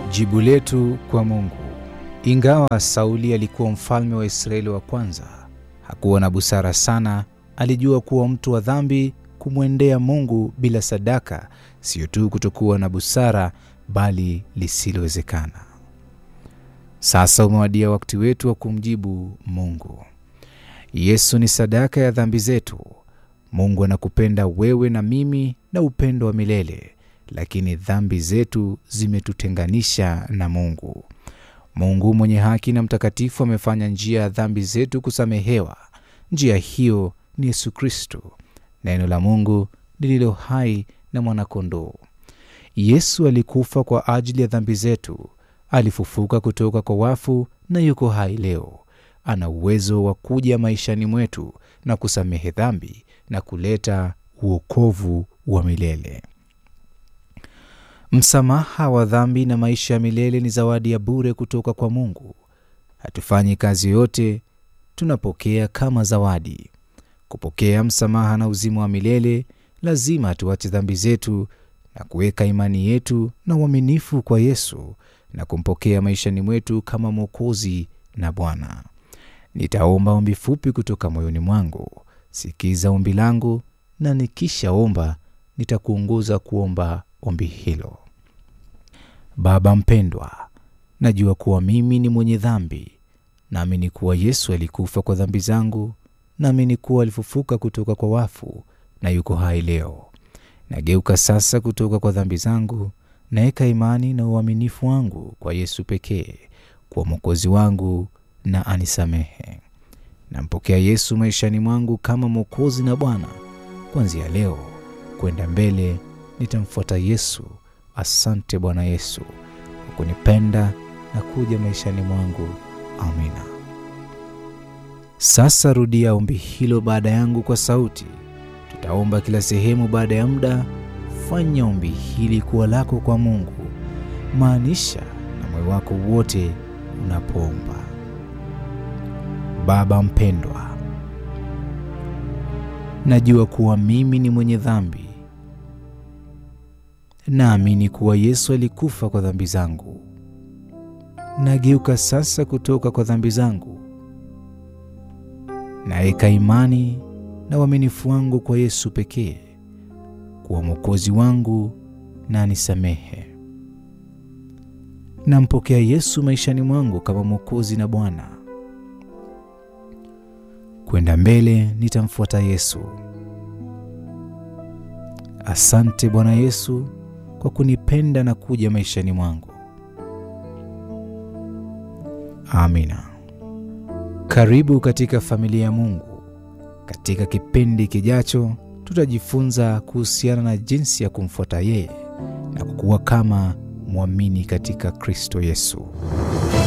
Jibu letu kwa Mungu. Ingawa Sauli alikuwa mfalme wa Israeli wa kwanza, hakuwa na busara sana. Alijua kuwa mtu wa dhambi kumwendea Mungu bila sadaka sio tu kutokuwa na busara, bali lisilowezekana. Sasa umewadia wakati wetu wa kumjibu Mungu. Yesu ni sadaka ya dhambi zetu. Mungu anakupenda wewe na mimi na upendo wa milele, lakini dhambi zetu zimetutenganisha na Mungu. Mungu mwenye haki na mtakatifu amefanya njia ya dhambi zetu kusamehewa. Njia hiyo ni Yesu Kristo, neno la Mungu lililo hai na mwanakondoo. Yesu alikufa kwa ajili ya dhambi zetu, alifufuka kutoka kwa wafu na yuko hai leo. Ana uwezo wa kuja maishani mwetu na kusamehe dhambi na kuleta uokovu wa milele. Msamaha wa dhambi na maisha ya milele ni zawadi ya bure kutoka kwa Mungu. Hatufanyi kazi yote, tunapokea kama zawadi. Kupokea msamaha na uzima wa milele, lazima tuache dhambi zetu na kuweka imani yetu na uaminifu kwa Yesu na kumpokea maishani mwetu kama Mwokozi na Bwana. Nitaomba ombi fupi kutoka moyoni mwangu. Sikiza ombi langu, na nikishaomba nitakuongoza kuomba ombi hilo. Baba mpendwa, najua kuwa mimi ni mwenye dhambi. Naamini kuwa Yesu alikufa kwa dhambi zangu. Naamini kuwa alifufuka kutoka kwa wafu na yuko hai leo. Nageuka sasa kutoka kwa dhambi zangu, naweka imani na uaminifu wangu kwa Yesu pekee, kwa Mwokozi wangu na anisamehe. Nampokea Yesu maishani mwangu kama Mwokozi na Bwana. Kuanzia leo kwenda mbele nitamfuata Yesu. Asante Bwana Yesu kwa kunipenda na kuja maishani mwangu. Amina. Sasa rudia ombi hilo baada yangu kwa sauti. Tutaomba kila sehemu baada ya muda. Fanya ombi hili kuwa lako kwa Mungu, maanisha na moyo wako wote unapoomba. Baba mpendwa, najua kuwa mimi ni mwenye dhambi. Naamini kuwa Yesu alikufa kwa dhambi zangu. Nageuka sasa kutoka kwa dhambi zangu, naweka imani na uaminifu wangu kwa Yesu pekee, kuwa Mwokozi wangu na anisamehe. Nampokea Yesu maishani mwangu kama Mwokozi na Bwana. Kwenda mbele nitamfuata Yesu. Asante Bwana Yesu kwa kunipenda na kuja maishani mwangu. Amina. Karibu katika familia ya Mungu. Katika kipindi kijacho, tutajifunza kuhusiana na jinsi ya kumfuata yeye na kukuwa kama mwamini katika Kristo Yesu.